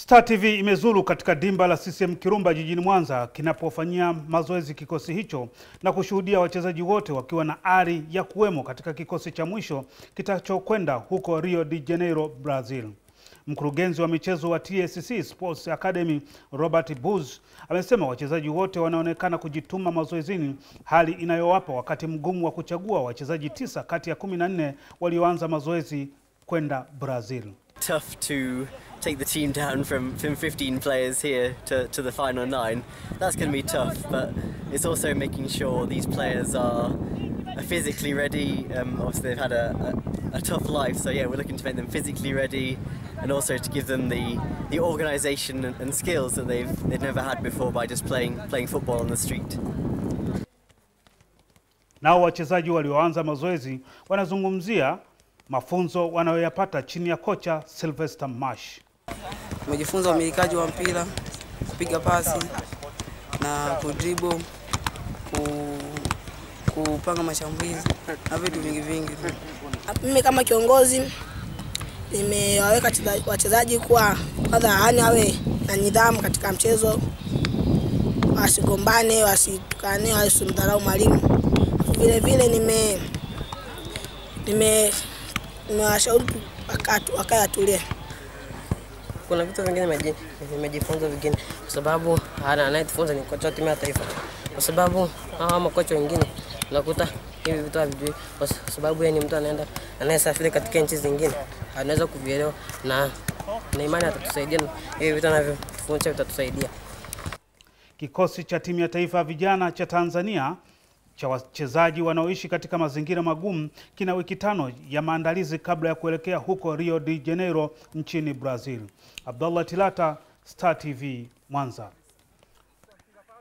Star TV imezuru katika dimba la CCM Kirumba jijini Mwanza kinapofanyia mazoezi kikosi hicho na kushuhudia wachezaji wote wakiwa na ari ya kuwemo katika kikosi cha mwisho kitachokwenda huko Rio de Janeiro, Brazil. Mkurugenzi wa michezo wa TSC Sports Academy Robert Buz amesema wachezaji wote wanaonekana kujituma mazoezini, hali inayowapa wakati mgumu wa kuchagua wachezaji tisa kati ya kumi na nne walioanza mazoezi kwenda Brazil. tough to take the team down from, from 15 players here to, to the final nine. That's going to be tough, but it's also making sure these players are, are physically ready. Um, obviously, they've had a, a, a tough life, so yeah, we're looking to make them physically ready and also to give them the, the organisation and, and skills that they've, they've never had before by just playing, playing football on the street. Nao wachezaji walioanza mazoezi wanazungumzia mafunzo wanayoyapata chini ya kocha Sylvester Marsh. Tumejifunza umilikaji wa mpira, kupiga pasi na kudribble, ku, kupanga mashambulizi na vitu vingi vingi tu. Mimi kama kiongozi nimewaweka wacheza- wachezaji kuwa kwanza, yani awe na nidhamu katika mchezo, wasigombane, wasitukane, wasimdharau mwalimu. Vile vile nime nime nimewashauri tu wakatu- wakae watulie. kuna vitu vingine nimeji- nimejifunza vingine, kwa sababu ana- anayetufunza ni kocha wa timu ya taifa, kwa sababu hawa makocha wengine unakuta hivi vitu havijui, kwa sababu yeye ni mtu anaenda anayesafiri katika nchi zingine, anaweza kuvielewa na na imani atatusaidia, na hivi vitu anavyotufundisha vitatusaidia. Kikosi cha timu ya taifa ya vijana cha Tanzania cha wachezaji wanaoishi katika mazingira magumu kina wiki tano ya maandalizi kabla ya kuelekea huko Rio de Janeiro nchini Brazil. Abdallah Tilata, Star TV, Mwanza.